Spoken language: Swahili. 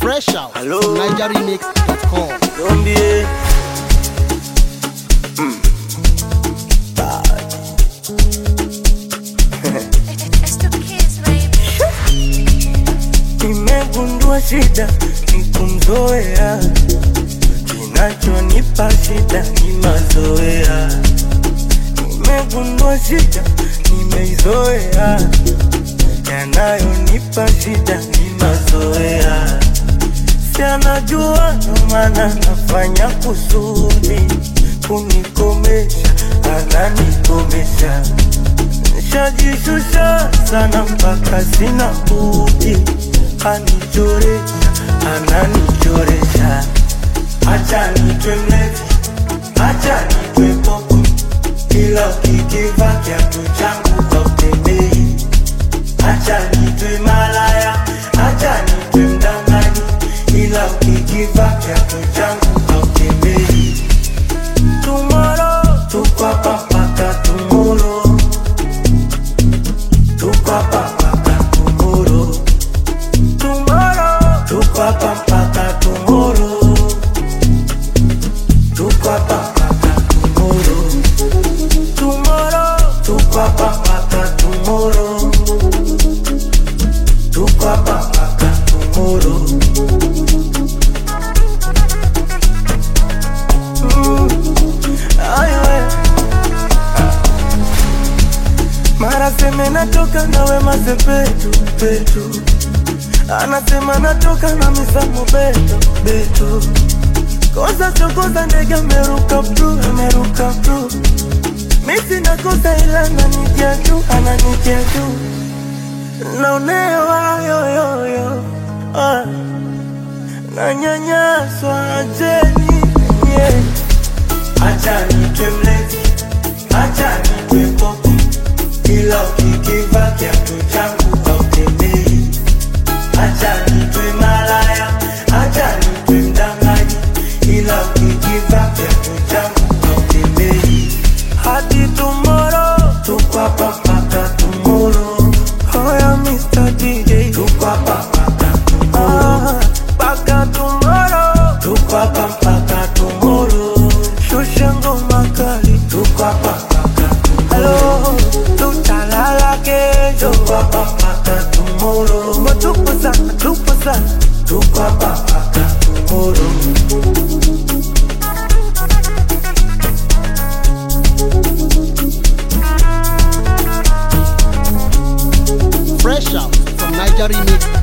Fresh out Hello. from NigerRemix.com. Zombie. It's the kids, baby. Nimegundua shida ni kumzoea, kinachonipa shida ni mazoea. Nimegundua shida nimeizoea, yanayonipa shida ni mazoea. Si anajua ndo maana nafanya kusudi kunikomesha, ananikomesha Nishajishusha sana mpaka sina budi, anichoresha, ananichoresha. Acha nitwe mlevi, acha nitwe popo, ila ukikiva kiatu changu hautembei. Acha nitwe malaya, acha nitwe mdanganyi, ila ukikiva kiatu changu hautembei. Tomorrow, tuko hapa mpaka tomorrow. Tuko hapa mpaka tomorrow. Tomorrow. Tuko hapa mpaka tomorrow. Tuko hapa mpaka tomorrow. Tomorrow. Tuko hapa mpaka tomorrow. Tuko hapa mpaka tomorrow. Mm. Ayo, eh. Mara seme natoka nawe mazepetu petu, anasema natoka na misamo beto beto, kosa chokoza ndege ameruka pru ameruka pru, misi nakosa ila ananitia juu ananitia juu, naonewa yoyoyo ah, nanyanyaswa ajeni yeah. Acha nitwe mlevi, acha nitwe popo, ila ukikiva kiatu changu hautembei. Acha nitwe malaya, acha nitwe mdanganyi, ila ukikiva kiatu changu hautembei. Hadi tomorrow, tuko hapa mpaka tomorrow. Hoya Mr. DJ, tuko hapa mpaka tomorrow. Mpaka tomorrow, tuko hapa mpaka tomorrow. Shusha ngoma kali, tuko hapa mpaka tomorrow. Tutalala kesho, tuko hapa mpaka tomorrow. Matupu sana, tupo sana, tuko hapa mpaka tomorrow. Fresh out from NigerRemix.com.